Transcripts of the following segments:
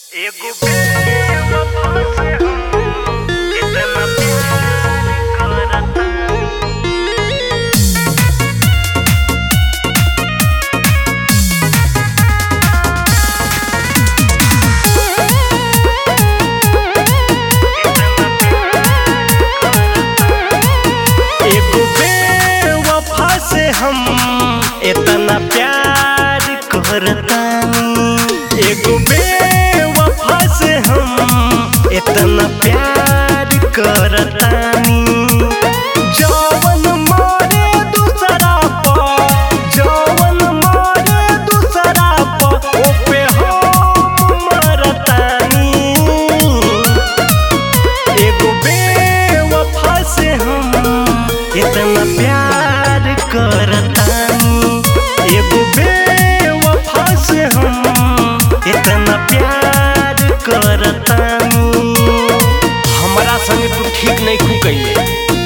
एगो बेवफा से हम इतना प्यार करता एगो बेवफा से हम इतना प्यार करतानी एगो बेवफा से हम इतना प्यार करतानी जवन मारे दूसरा पर जवन मारे दूसरा पर ओपे हम मरतानी एगो बेवफा से हम इतना प्यार करतानी एगो बेवफा से हम इतना प्यार करतानी हमरा संगे तू ठीक नहीं खू कइले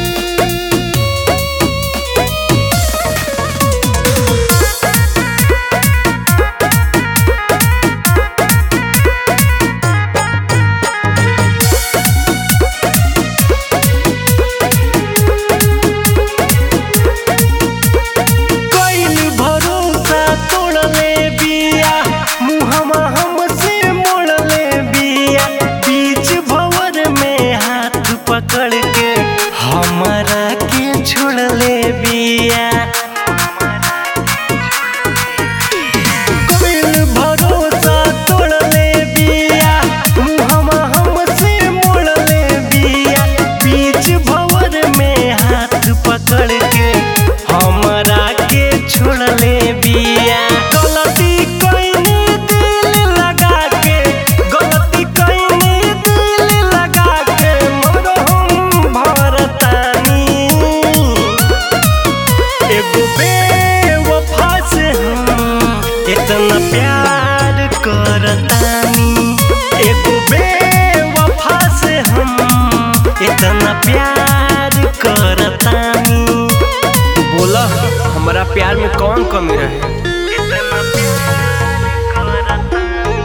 कइल भरोसा तोड़ले बिया मुहमा हमसे मोड़ले बिया बीच भंवर में हाथ पकड़ के हमरा के छोड़ले बिया कइल भरोसा तोड़ले बिया मुहमा हमसे मोड़ले बिया बीच भंवर में हाथ पकड़ के हमरा के छोड़ले बिया गलती कइनी दिल लगा के गलती कइनी दिल लगा के मरहम भरतानी एगो बेवफा से हम इतना प्यार करतानी एगो बेवफा से हम इतना प्यार करतानी बोला हमारा प्यार में कौन कमी रहे इतना प्यार करतानी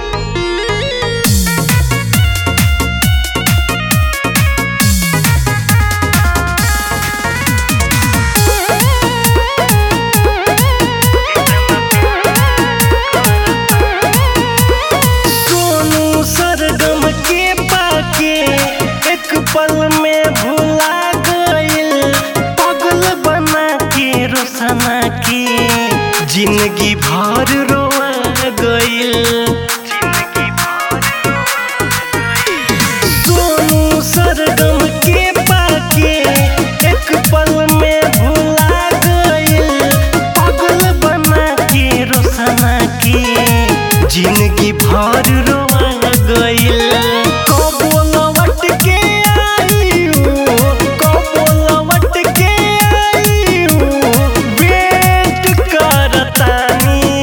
सोनू सरगम के पाके एक पल में भुला गइल पागल बना के रोसना के जिंदगी भर रोआ गइल सोनू सरगम के पाके एक पल में भुला गइल पागल बना के रोसना के जिंदगी भर रोआ गइल कबो लौट के आइयो कबो लौट के आइयो वेट करतानी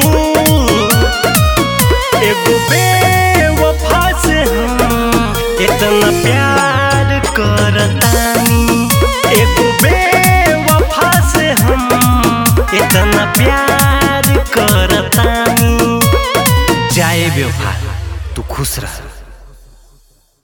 एगो बेवफा से हम इतना प्यार करतानी एगो बेवफा से हम इतना प्यार करतानी जाए बेवफा तू खुश रह